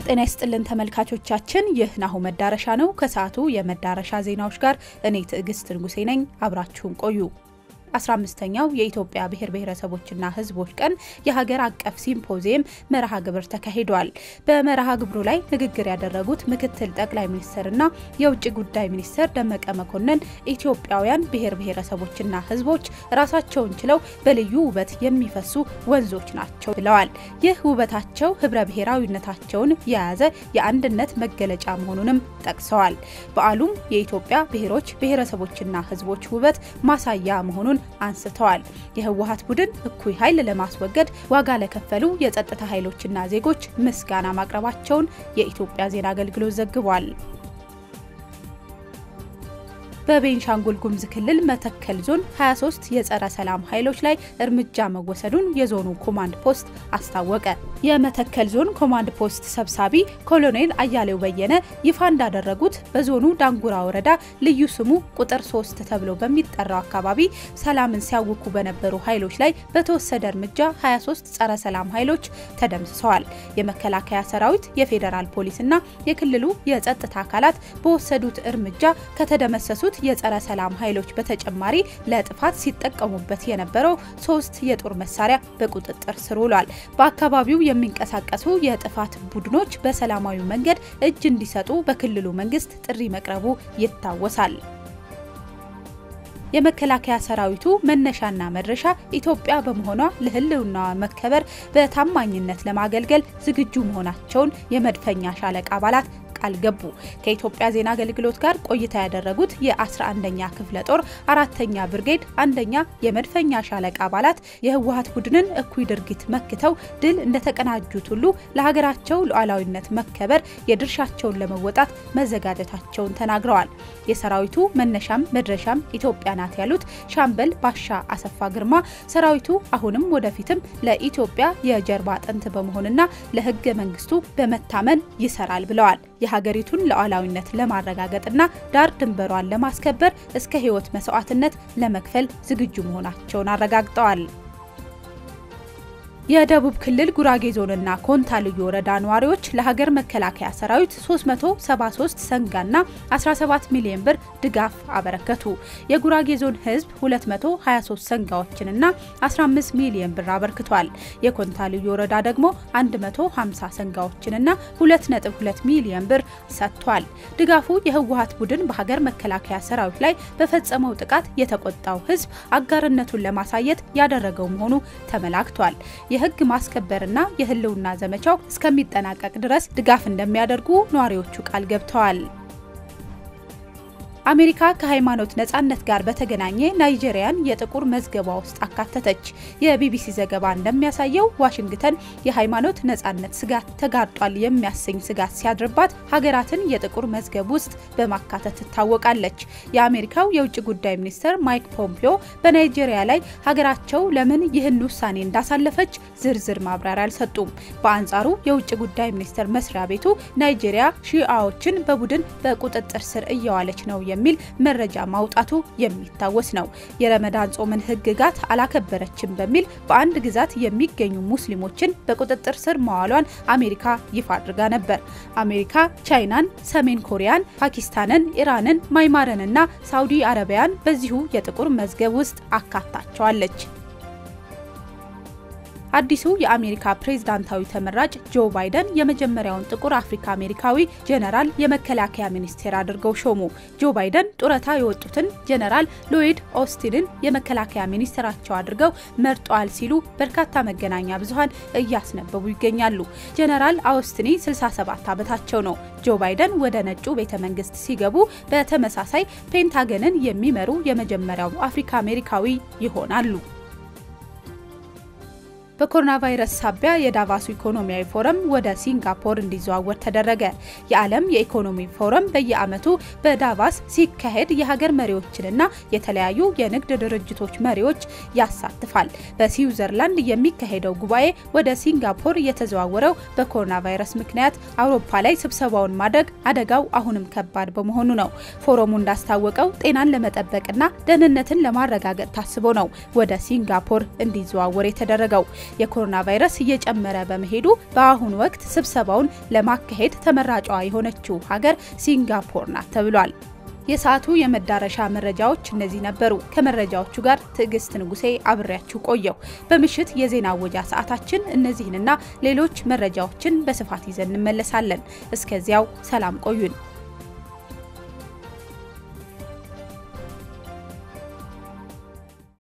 ጤና ይስጥልን ተመልካቾቻችን፣ ይህ ናሁ መዳረሻ ነው። ከሰዓቱ የመዳረሻ ዜናዎች ጋር እኔ ትዕግስት ንጉሴ ነኝ። አብራችሁን ቆዩ። 15ኛው የኢትዮጵያ ብሔር ብሔረሰቦችና ሕዝቦች ቀን የሀገር አቀፍ ሲምፖዚየም መርሃ ግብር ተካሂዷል። በመርሃ ግብሩ ላይ ንግግር ያደረጉት ምክትል ጠቅላይ ሚኒስትርና የውጭ ጉዳይ ሚኒስትር ደመቀ መኮንን ኢትዮጵያውያን ብሔር ብሔረሰቦችና ሕዝቦች ራሳቸውን ችለው በልዩ ውበት የሚፈሱ ወንዞች ናቸው ብለዋል። ይህ ውበታቸው ህብረ ብሔራዊነታቸውን የያዘ የአንድነት መገለጫ መሆኑንም ጠቅሰዋል። በዓሉም የኢትዮጵያ ብሔሮች ብሔረሰቦችና ሕዝቦች ውበት ማሳያ መሆኑን አንስተዋል። የህወሀት ቡድን እኩይ ኃይል ለማስወገድ ዋጋ ለከፈሉ የጸጥታ ኃይሎችና ዜጎች ምስጋና ማቅረባቸውን የኢትዮጵያ ዜና አገልግሎት ዘግቧል። በቤንሻንጉል ጉሙዝ ክልል መተከል ዞን 23 የጸረ ሰላም ኃይሎች ላይ እርምጃ መወሰዱን የዞኑ ኮማንድ ፖስት አስታወቀ። የመተከል ዞን ኮማንድ ፖስት ሰብሳቢ ኮሎኔል አያሌው በየነ ይፋ እንዳደረጉት በዞኑ ዳንጉራ ወረዳ ልዩ ስሙ ቁጥር 3 ተብሎ በሚጠራው አካባቢ ሰላምን ሲያውኩ በነበሩ ኃይሎች ላይ በተወሰደ እርምጃ 23 ጸረ ሰላም ኃይሎች ተደምስሰዋል። የመከላከያ ሰራዊት፣ የፌዴራል ፖሊስና የክልሉ የጸጥታ አካላት በወሰዱት እርምጃ ከተደመሰሱት የጸረ ሰላም ኃይሎች በተጨማሪ ለጥፋት ሲጠቀሙበት የነበረው ሶስት የጦር መሳሪያ በቁጥጥር ስር ውሏል። በአካባቢው የሚንቀሳቀሱ የጥፋት ቡድኖች በሰላማዊ መንገድ እጅ እንዲሰጡ በክልሉ መንግስት ጥሪ መቅረቡ ይታወሳል። የመከላከያ ሰራዊቱ መነሻና መድረሻ ኢትዮጵያ በመሆኗ ለሕልውናዋ መከበር በታማኝነት ለማገልገል ዝግጁ መሆናቸውን የመድፈኛ ሻለቃ አባላት ቃል ገቡ። ከኢትዮጵያ ዜና አገልግሎት ጋር ቆይታ ያደረጉት የ11ኛ ክፍለ ጦር አራተኛ ብርጌድ አንደኛ የመድፈኛ ሻለቃ አባላት የህወሀት ቡድንን እኩይ ድርጊት መክተው ድል እንደተቀናጁት ሁሉ ለሀገራቸው ሉዓላዊነት መከበር የድርሻቸውን ለመወጣት መዘጋጀታቸውን ተናግረዋል። የሰራዊቱ መነሻም መድረሻም ኢትዮጵያ ናት ያሉት ሻምበል ባሻ አሰፋ ግርማ ሰራዊቱ አሁንም ወደፊትም ለኢትዮጵያ የጀርባ አጥንት በመሆንና ለህገ መንግስቱ በመታመን ይሰራል ብለዋል። የሀገሪቱን ሉዓላዊነት ለማረጋገጥና ዳር ድንበሯን ለማስከበር እስከ ህይወት መስዋዕትነት ለመክፈል ዝግጁ መሆናቸውን አረጋግጠዋል። የደቡብ ክልል ጉራጌ ዞንና ኮንታ ልዩ ወረዳ ነዋሪዎች ለሀገር መከላከያ ሰራዊት 373 ሰንጋና 17 ሚሊዮን ብር ድጋፍ አበረከቱ። የጉራጌ ዞን ህዝብ 223 ሰንጋዎችንና 15 ሚሊዮን ብር አበርክቷል። የኮንታ ልዩ ወረዳ ደግሞ 150 ሰንጋዎችንና 2.2 ሚሊዮን ብር ሰጥቷል። ድጋፉ የህወሀት ቡድን በሀገር መከላከያ ሰራዊት ላይ በፈጸመው ጥቃት የተቆጣው ህዝብ አጋርነቱን ለማሳየት ያደረገው መሆኑ ተመላክቷል። የህግ ማስከበርና የህልውና ዘመቻው እስከሚጠናቀቅ ድረስ ድጋፍ እንደሚያደርጉ ነዋሪዎቹ ቃል ገብተዋል። አሜሪካ ከሃይማኖት ነጻነት ጋር በተገናኘ ናይጄሪያን የጥቁር መዝገቧ ውስጥ አካተተች። የቢቢሲ ዘገባ እንደሚያሳየው ዋሽንግተን የሃይማኖት ነጻነት ስጋት ተጋርጧል የሚያሰኝ ስጋት ሲያድርባት ሀገራትን የጥቁር መዝገብ ውስጥ በማካተት ትታወቃለች። የአሜሪካው የውጭ ጉዳይ ሚኒስትር ማይክ ፖምፒዮ በናይጄሪያ ላይ ሀገራቸው ለምን ይህን ውሳኔ እንዳሳለፈች ዝርዝር ማብራሪያ አልሰጡም። በአንጻሩ የውጭ ጉዳይ ሚኒስቴር መስሪያ ቤቱ ናይጄሪያ ሺአዎችን በቡድን በቁጥጥር ስር እየዋለች ነው የሚል መረጃ ማውጣቱ የሚታወስ ነው። የረመዳን ጾምን ሕግጋት አላከበረችም በሚል በአንድ ግዛት የሚገኙ ሙስሊሞችን በቁጥጥር ስር መዋሏን አሜሪካ ይፋ አድርጋ ነበር። አሜሪካ ቻይናን፣ ሰሜን ኮሪያን፣ ፓኪስታንን፣ ኢራንን፣ ማይማርንና ሳውዲ አረቢያን በዚሁ የጥቁር መዝገብ ውስጥ አካታቸዋለች። አዲሱ የአሜሪካ ፕሬዝዳንታዊ ተመራጭ ጆ ባይደን የመጀመሪያውን ጥቁር አፍሪካ አሜሪካዊ ጀነራል የመከላከያ ሚኒስቴር አድርገው ሾሙ። ጆ ባይደን ጡረታ የወጡትን ጀነራል ሎይድ ኦስቲንን የመከላከያ ሚኒስትራቸው አድርገው መርጠዋል ሲሉ በርካታ መገናኛ ብዙኃን እያስነበቡ ይገኛሉ። ጀነራል አውስትኒ 67 ዓመታቸው ነው። ጆ ባይደን ወደ ነጩ ቤተ መንግስት ሲገቡ በተመሳሳይ ፔንታገንን የሚመሩ የመጀመሪያው አፍሪካ አሜሪካዊ ይሆናሉ። በኮሮና ቫይረስ ሳቢያ የዳቫሱ ኢኮኖሚያዊ ፎረም ወደ ሲንጋፖር እንዲዘዋወር ተደረገ። የዓለም የኢኮኖሚ ፎረም በየዓመቱ በዳቫስ ሲካሄድ የሀገር መሪዎችንና የተለያዩ የንግድ ድርጅቶች መሪዎች ያሳትፋል። በስዊዘርላንድ የሚካሄደው ጉባኤ ወደ ሲንጋፖር የተዘዋወረው በኮሮና ቫይረስ ምክንያት አውሮፓ ላይ ስብሰባውን ማድረግ አደጋው አሁንም ከባድ በመሆኑ ነው። ፎረሙ እንዳስታወቀው ጤናን ለመጠበቅና ደህንነትን ለማረጋገጥ ታስቦ ነው ወደ ሲንጋፖር እንዲዘዋወር የተደረገው። የኮሮና ቫይረስ እየጨመረ በመሄዱ በአሁኑ ወቅት ስብሰባውን ለማካሄድ ተመራጯ የሆነችው ሀገር ሲንጋፖር ናት ተብሏል። የሰዓቱ የመዳረሻ መረጃዎች እነዚህ ነበሩ። ከመረጃዎቹ ጋር ትዕግስት ንጉሴ አብሬያችሁ ቆየው። በምሽት የዜና አወጃ ሰዓታችን እነዚህንና ሌሎች መረጃዎችን በስፋት ይዘን እንመለሳለን። እስከዚያው ሰላም ቆዩን።